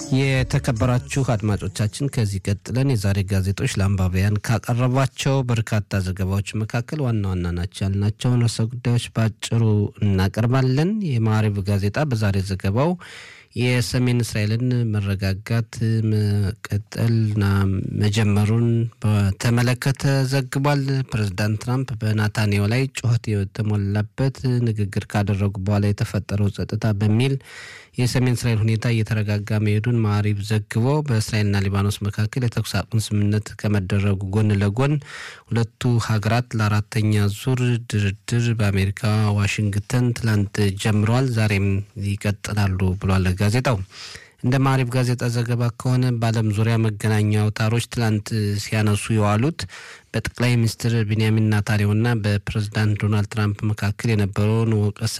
የተከበራችሁ አድማጮቻችን ከዚህ ቀጥለን የዛሬ ጋዜጦች ለአንባቢያን ካቀረቧቸው በርካታ ዘገባዎች መካከል ዋና ዋና ናቸው ያልናቸውን ርዕሰ ጉዳዮች በአጭሩ እናቀርባለን። የማዕሪብ ጋዜጣ በዛሬ ዘገባው የሰሜን እስራኤልን መረጋጋት መቀጠልና መጀመሩን በተመለከተ ዘግቧል። ፕሬዚዳንት ትራምፕ በናታንያሁ ላይ ጩኸት የተሞላበት ንግግር ካደረጉ በኋላ የተፈጠረው ጸጥታ በሚል የሰሜን እስራኤል ሁኔታ እየተረጋጋ መሄዱን ማዕሪብ ዘግቦ በእስራኤልና ሊባኖስ መካከል የተኩስ አቁም ስምምነት ከመደረጉ ጎን ለጎን ሁለቱ ሀገራት ለአራተኛ ዙር ድርድር በአሜሪካ ዋሽንግተን ትላንት ጀምረዋል፣ ዛሬም ይቀጥላሉ ብሏል ጋዜጣው። እንደ ማዕሪብ ጋዜጣ ዘገባ ከሆነ በዓለም ዙሪያ መገናኛ አውታሮች ትላንት ሲያነሱ የዋሉት በጠቅላይ ሚኒስትር ቢንያሚን ናታንያሁና በፕሬዝዳንት ዶናልድ ትራምፕ መካከል የነበረውን ወቀሳ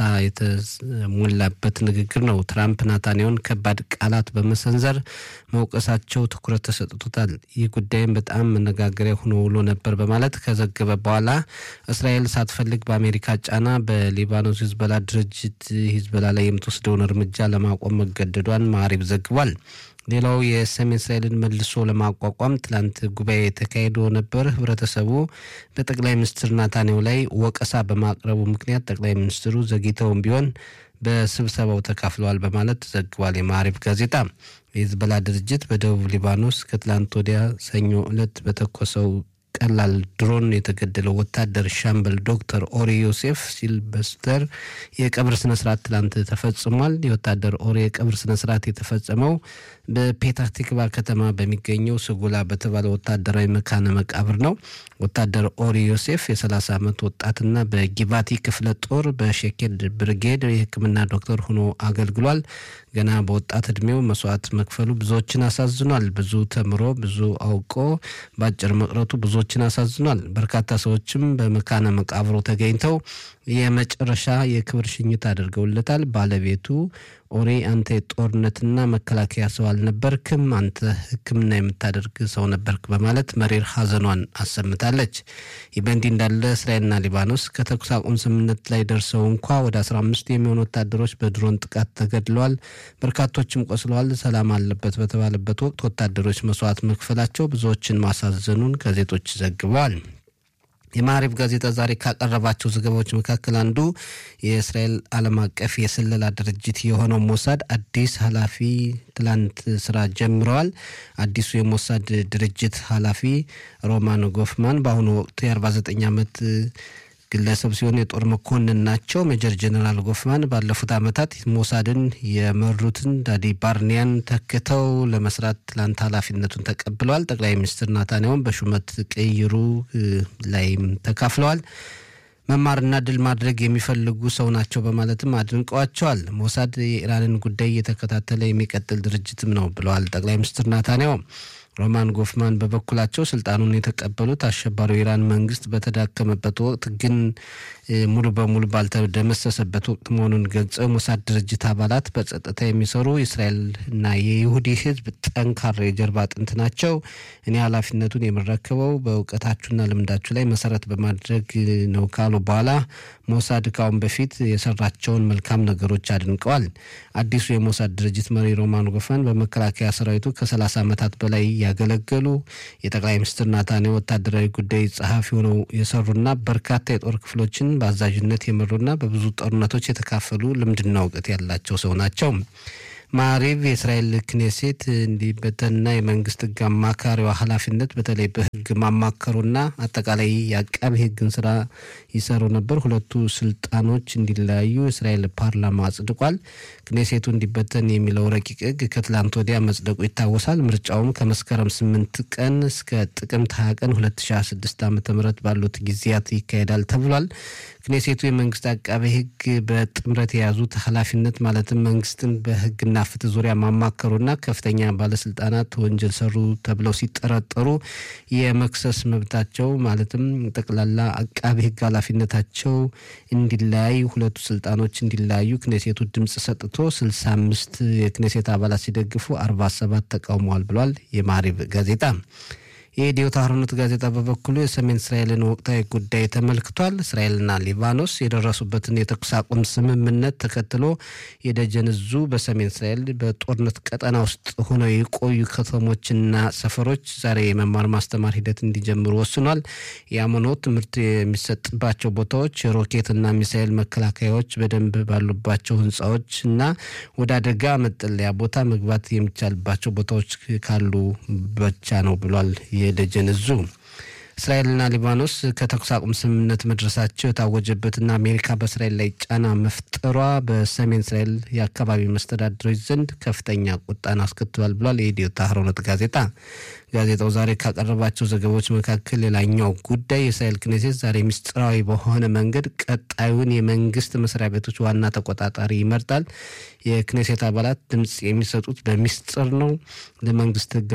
የተሞላበት ንግግር ነው። ትራምፕ ናታንያሁን ከባድ ቃላት በመሰንዘር መውቀሳቸው ትኩረት ተሰጥቶታል። ይህ ጉዳይም በጣም መነጋገሪያ ሆኖ ውሎ ነበር በማለት ከዘገበ በኋላ እስራኤል ሳትፈልግ በአሜሪካ ጫና በሊባኖስ ሂዝቦላ ድርጅት ሂዝቦላ ላይ የምትወስደውን እርምጃ ለማቆም መገደዷን ማዕሪብ ዘግቧል። ሌላው የሰሜን እስራኤልን መልሶ ለማቋቋም ትላንት ጉባኤ ተካሂዶ ነበር። ህብረተሰቡ በጠቅላይ ሚኒስትር ናታንያሁ ላይ ወቀሳ በማቅረቡ ምክንያት ጠቅላይ ሚኒስትሩ ዘግይተውም ቢሆን በስብሰባው ተካፍለዋል በማለት ዘግቧል የማዕሪብ ጋዜጣ። የሂዝቦላ ድርጅት በደቡብ ሊባኖስ ከትላንት ወዲያ ሰኞ ዕለት በተኮሰው ቀላል ድሮን የተገደለው ወታደር ሻምበል ዶክተር ኦሪ ዮሴፍ ሲልበስተር የቀብር ስነስርዓት ትላንት ተፈጽሟል። የወታደር ኦሪ የቀብር ስነስርዓት የተፈጸመው በፔታህ ቲክቫ ከተማ በሚገኘው ስጉላ በተባለ ወታደራዊ መካነ መቃብር ነው። ወታደር ኦሪ ዮሴፍ የ30 ዓመት ወጣትና በጊቫቲ ክፍለ ጦር በሼኬድ ብርጌድ የሕክምና ዶክተር ሆኖ አገልግሏል። ገና በወጣት እድሜው መስዋዕት መክፈሉ ብዙዎችን አሳዝኗል። ብዙ ተምሮ ብዙ አውቆ በአጭር መቅረቱ ብዙዎችን አሳዝኗል። በርካታ ሰዎችም በመካነ መቃብሩ ተገኝተው የመጨረሻ የክብር ሽኝት አድርገውለታል። ባለቤቱ ኦሬ አንተ የጦርነትና መከላከያ ሰው አልነበርክም፣ አንተ ሕክምና የምታደርግ ሰው ነበርክ በማለት መሪር ሐዘኗን አሰምታለች። ይህ በእንዲህ እንዳለ እስራኤልና ሊባኖስ ከተኩስ አቁም ስምምነት ላይ ደርሰው እንኳ ወደ 15 የሚሆኑ ወታደሮች በድሮን ጥቃት ተገድለዋል፣ በርካቶችም ቆስለዋል። ሰላም አለበት በተባለበት ወቅት ወታደሮች መስዋዕት መክፈላቸው ብዙዎችን ማሳዘኑን ጋዜጦች ዘግበዋል። የማዕሪብ ጋዜጣ ዛሬ ካቀረባቸው ዘገባዎች መካከል አንዱ የእስራኤል ዓለም አቀፍ የስለላ ድርጅት የሆነው ሞሳድ አዲስ ኃላፊ ትላንት ስራ ጀምረዋል። አዲሱ የሞሳድ ድርጅት ኃላፊ ሮማን ጎፍማን በአሁኑ ወቅት የ49 ዓመት ግለሰብ ሲሆን የጦር መኮንን ናቸው። ሜጀር ጀነራል ጎፍማን ባለፉት ዓመታት ሞሳድን የመሩትን ዳዲ ባርኒያን ተክተው ለመስራት ትላንት ኃላፊነቱን ተቀብለዋል። ጠቅላይ ሚኒስትር ናታንያሁን በሹመት ቅይሩ ላይም ተካፍለዋል። መማርና ድል ማድረግ የሚፈልጉ ሰው ናቸው በማለትም አድንቀዋቸዋል። ሞሳድ የኢራንን ጉዳይ እየተከታተለ የሚቀጥል ድርጅትም ነው ብለዋል ጠቅላይ ሚኒስትር ናታንያሁ። ሮማን ጎፍማን በበኩላቸው ስልጣኑን የተቀበሉት አሸባሪው የኢራን መንግስት በተዳከመበት ወቅት ግን ሙሉ በሙሉ ባልተደመሰሰበት ወቅት መሆኑን ገልጸው የሞሳድ ድርጅት አባላት በጸጥታ የሚሰሩ የእስራኤልና የይሁዲ ሕዝብ ጠንካራ የጀርባ አጥንት ናቸው። እኔ ኃላፊነቱን የምረከበው በእውቀታችሁና ልምዳችሁ ላይ መሰረት በማድረግ ነው ካሉ በኋላ ሞሳድ ካሁን በፊት የሰራቸውን መልካም ነገሮች አድንቀዋል። አዲሱ የሞሳድ ድርጅት መሪ ሮማን ጎፍማን በመከላከያ ሰራዊቱ ከ30 ዓመታት በላይ ያገለገሉ የጠቅላይ ሚኒስትር ናታንያሁ ወታደራዊ ጉዳይ ጸሐፊ ሆነው የሰሩና በርካታ የጦር ክፍሎችን በአዛዥነት የመሩና በብዙ ጦርነቶች የተካፈሉ ልምድና እውቀት ያላቸው ሰው ናቸው። ማዕሪብ የእስራኤል ክኔሴት እንዲበተንና የመንግስት ህግ አማካሪዋ ኃላፊነት በተለይ በህግ ማማከሩና አጠቃላይ የአቃቢ ህግን ስራ ይሰሩ ነበር። ሁለቱ ስልጣኖች እንዲለያዩ የእስራኤል ፓርላማ አጽድቋል። ክኔሴቱ እንዲበተን የሚለው ረቂቅ ህግ ከትላንት ወዲያ መጽደቁ ይታወሳል። ምርጫውም ከመስከረም ስምንት ቀን እስከ ጥቅምት ሀያ ቀን 2026 ዓ ም ባሉት ጊዜያት ይካሄዳል ተብሏል። ክኔሴቱ የመንግስት አቃቤ ህግ በጥምረት የያዙት ኃላፊነት ማለትም መንግስትን በህግና ፍትህ ዙሪያ ማማከሩና ከፍተኛ ባለስልጣናት ወንጀል ሰሩ ተብለው ሲጠረጠሩ የመክሰስ መብታቸው ማለትም ጠቅላላ አቃቤ ህግ ኃላፊነታቸው እንዲለያይ ሁለቱ ስልጣኖች እንዲለያዩ ክኔሴቱ ድምፅ ሰጥቶ 65 የክኔሴት አባላት ሲደግፉ 47 ተቃውመዋል ብሏል የማሪብ ጋዜጣ። የኢትዮ ታህርኖት ጋዜጣ በበኩሉ የሰሜን እስራኤልን ወቅታዊ ጉዳይ ተመልክቷል። እስራኤልና ሊባኖስ የደረሱበትን የተኩስ አቁም ስምምነት ተከትሎ የደጀን እዙ በሰሜን እስራኤል በጦርነት ቀጠና ውስጥ ሆነው የቆዩ ከተሞችና ሰፈሮች ዛሬ የመማር ማስተማር ሂደት እንዲጀምሩ ወስኗል። የአመኖ ትምህርት የሚሰጥባቸው ቦታዎች የሮኬትና ሚሳኤል መከላከያዎች በደንብ ባሉባቸው ህንፃዎች እና ወደ አደጋ መጠለያ ቦታ መግባት የሚቻልባቸው ቦታዎች ካሉ ብቻ ነው ብሏል የደጀን እዙ። እስራኤልና ሊባኖስ ከተኩስ አቁም ስምምነት መድረሳቸው የታወጀበትና አሜሪካ በእስራኤል ላይ ጫና መፍጠሯ በሰሜን እስራኤል የአካባቢ መስተዳድሮች ዘንድ ከፍተኛ ቁጣን አስከትሏል ብሏል የኢትዮ ታህርኖት ጋዜጣ። ጋዜጣው ዛሬ ካቀረባቸው ዘገባዎች መካከል ሌላኛው ጉዳይ የእስራኤል ክኔሴት ዛሬ ምስጢራዊ በሆነ መንገድ ቀጣዩን የመንግስት መስሪያ ቤቶች ዋና ተቆጣጣሪ ይመርጣል። የክኔሴት አባላት ድምፅ የሚሰጡት በሚስጥር ነው። ለመንግስት ህግ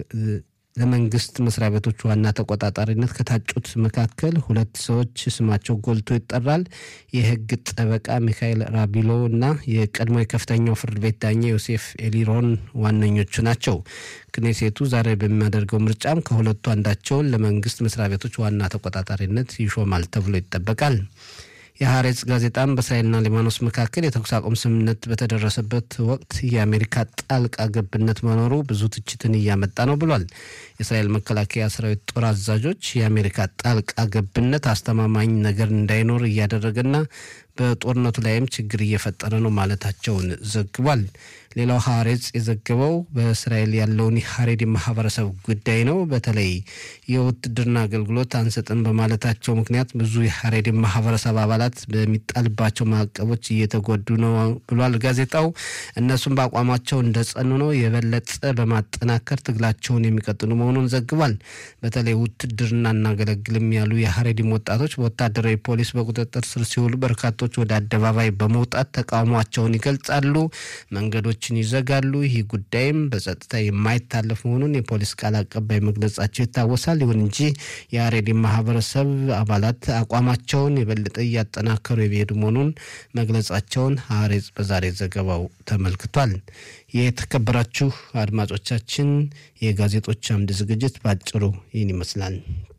ለመንግስት መስሪያ ቤቶች ዋና ተቆጣጣሪነት ከታጩት መካከል ሁለት ሰዎች ስማቸው ጎልቶ ይጠራል። የህግ ጠበቃ ሚካኤል ራቢሎ እና የቀድሞ የከፍተኛው ፍርድ ቤት ዳኛ ዮሴፍ ኤሊሮን ዋነኞቹ ናቸው። ክኔሴቱ ዛሬ በሚያደርገው ምርጫም ከሁለቱ አንዳቸውን ለመንግስት መስሪያ ቤቶች ዋና ተቆጣጣሪነት ይሾማል ተብሎ ይጠበቃል። የሐሬጽ ጋዜጣም በእስራኤልና ሊባኖስ መካከል የተኩስ አቁም ስምምነት በተደረሰበት ወቅት የአሜሪካ ጣልቃ ገብነት መኖሩ ብዙ ትችትን እያመጣ ነው ብሏል። የእስራኤል መከላከያ ሰራዊት ጦር አዛዦች የአሜሪካ ጣልቃ ገብነት አስተማማኝ ነገር እንዳይኖር እያደረገና በጦርነቱ ላይም ችግር እየፈጠረ ነው ማለታቸውን ዘግቧል። ሌላው ሐሬጽ የዘገበው በእስራኤል ያለውን የሐሬዲ ማህበረሰብ ጉዳይ ነው። በተለይ የውትድርና አገልግሎት አንሰጥም በማለታቸው ምክንያት ብዙ የሐሬዲ ማህበረሰብ አባላት በሚጣልባቸው ማዕቀቦች እየተጎዱ ነው ብሏል ጋዜጣው። እነሱም በአቋማቸው እንደጸኑ ነው፣ የበለጠ በማጠናከር ትግላቸውን የሚቀጥሉ መሆኑን ዘግቧል። በተለይ ውትድርና እናገለግልም ያሉ የሐሬዲም ወጣቶች በወታደራዊ ፖሊስ በቁጥጥር ስር ሲውሉ በርካቶች ወደ አደባባይ በመውጣት ተቃውሟቸውን ይገልጻሉ፣ መንገዶችን ይዘጋሉ። ይህ ጉዳይም በጸጥታ የማይታለፍ መሆኑን የፖሊስ ቃል አቀባይ መግለጻቸው ይታወሳል። ይሁን እንጂ የሐሬዲ ማህበረሰብ አባላት አቋማቸውን የበለጠ እያጠናከሩ የሚሄዱ መሆኑን መግለጻቸውን ሐሬጽ በዛሬ ዘገባው ተመልክቷል። የተከበራችሁ አድማጮቻችን የጋዜጦች አምድ ዝግጅት በአጭሩ ይህን ይመስላል።